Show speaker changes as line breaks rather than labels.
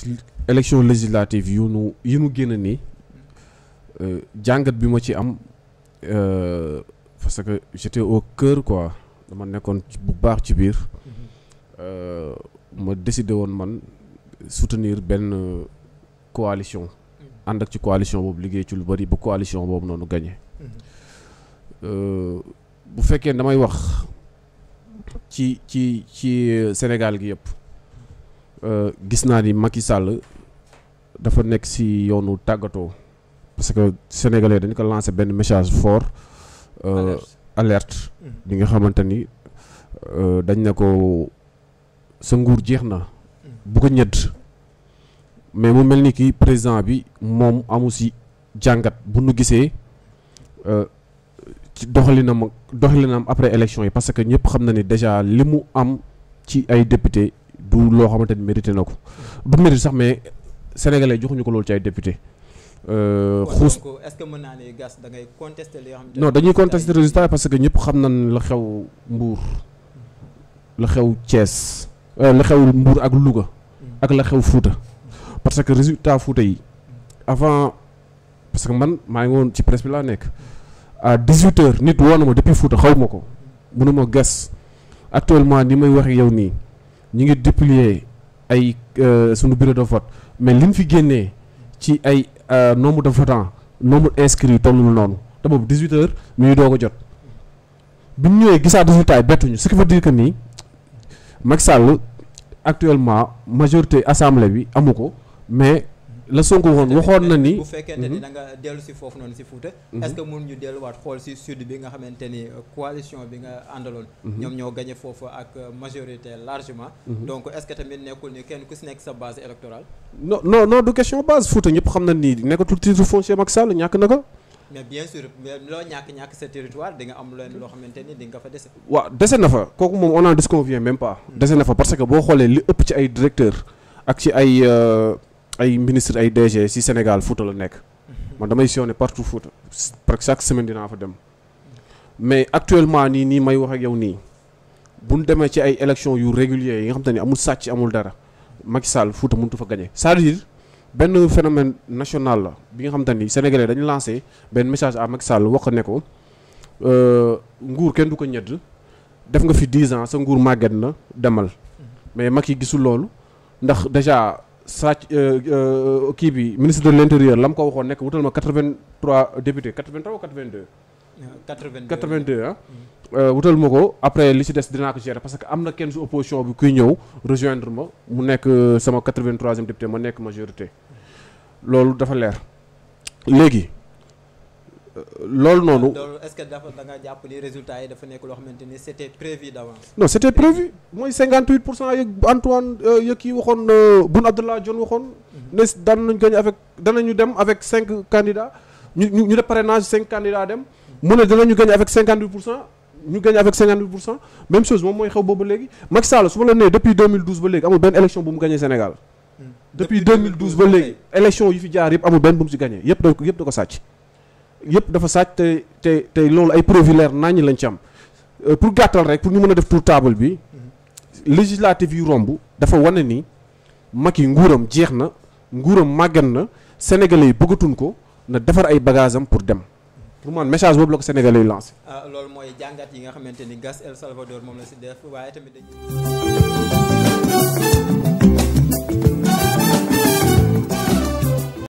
élection législative yu nu yi nu génn nii jàngat bi ma ci am parce que j'étais au cœur quoi dama nekkoon bu baax ci biir ma décidé woon man soutenir benn coalition ànd ak ci coalition boobu liggéey ci lu bari ba coalition boobu noonu gagné bu fekkee damay wax ci ci ci Sénégal gi yëpp gis naa ni Macky Sall dafa nekk ci yoonu tàggatoo parce que sénégalais dañu ko lancé benn message fort alerte bi nga xamante ni dañ ne ko sa nguur jeex na bu ko ñëdd mais mu mel ni ki président bi moom amu ci jàngat bu nu gisee ci doxalinam doxalinam après élection yi parce que ñëpp xam na ni déjà li mu am ci ay député du loo xamante ni mérité na ko du mérite sax mais sénégalais joxuñu ko loolu ci ay député
xuus est-ce que mën naa ne gas da ngay contester li nga xam
non dañuy contester résultat parce que ñëpp xam nañ la xew Mbour la xew Thiès la xew Mbour ak Louga ak la xew Fouta parce que résultat Fouta yi avant parce que man maa ngi woon ci presse bi laa nekk à 18 heures nit woo na ma depuis Fouta xaw ma ko mënuma gas actuellement ni may wax yow nii ñi ngi déplier ay sunu bureau de vote mais liñ fi génnee ci ay nombre de votants nombre inscrits tollul noonu te boobu 18 heures mi ngi doog a jot bi ñu ñëwee gisaa résultat yi bettuñu ce qui veut dire que nii Macky Sall actuellement majorité assemblée bi amu ko mais la Sonko waxoon waxoon na ni.
bu fekkente ni da nga dellu si foofu noonu si Fouta. est-ce que mun ñu delluwaat xool si sud bi nga xamante ni coalition bi nga àndaloon. ñoom ñoo gagné foofu ak majorité largement. donc est-ce que tamit nekkul ni kenn ku si nekk sa base électorale.
non non non du question base Fouta ñëpp xam na ni nekkatul titre foncier Macky Sall ñàkk na ko.
mais bien sûr mais loo ñàkk ñàkk sa territoire di nga am leen loo xamante ni di nga fa dese.
waaw dese na fa kooku moom on en disconvient même pas. dese na fa parce que boo xoolee li ëpp ci ay directeur ak ci ay. ay ministre ay DG ci Sénégal Fouta la nekk man damay sillonner partout Fouta parce que chaque semaine dinaa fa dem mais actuellement nii nii may wax ak yow nii bu ñu demee ci ay élections yu réguliers yi nga xam te ni amul sàcc amul dara Macky Sall Fouta mënut fa gagner c'est-à-dire benn phénomène national la bi nga xam te ni sénégalais dañu lancé benn message à Macky Sall wax ne ko nguur kenn du ko ñedd def nga fi 10 ans sa nguur màgget na demal mais Macky gisul loolu ndax déjà. sàcc kii bi ministre de l'intérieur la mu ko waxoon nekk wutal ma 83 députés 83 ou 82.
82
82 ah. wutal ma ko après li ci des dinaa ko gérer parce que am na kenn su opposition bi kuy ñëw rejoindre ma mu nekk sama 83e député ma nekk majorité loolu dafa leer léegi loolu noonu.
loolu est-ce que dafa da nga jàpp ni résultat yi dafa nekk loo xamante ni c'était prévu d'avance.
non c'était prévu mooy 58 pour cent yeeg Antoine yeeg kii waxoon Boun Abdallah Dionne waxoon. ne daan nañu gagner avec danañu dem avec cinq candidats ñu ñu ñu def parrainage cinq candidats dem. mu ne danañu gagner avec 58 pour cent ñu gagner avec 58 pour cent même chose moom mooy xew boobu ba léegi Macky Sall su ma la nee depuis 2012 ba léegi amul benn élection bu mu gagner Sénégal. depuis 2012 ba léegi élection yi fi jaar yëpp amul benn bu mu ci gagner yëpp da ko yëpp da ko sàcc. yëpp dafa sàcc te te te loolu ay preuve leer naññ lañ ci am pour gàttal rek pour ñu mën a def tour table bi législative yu romb dafa wane ni Macky nguuram jeex na nguuram màggan na sénégalais yi bëggatuñ ko na defar ay bagages am pour dem pour man message boobu la ko sénégalais yi lancé.
loolu mooy jàngat yi nga xamante ni Gas El Salvador moom la si def waaye tamit dañuy.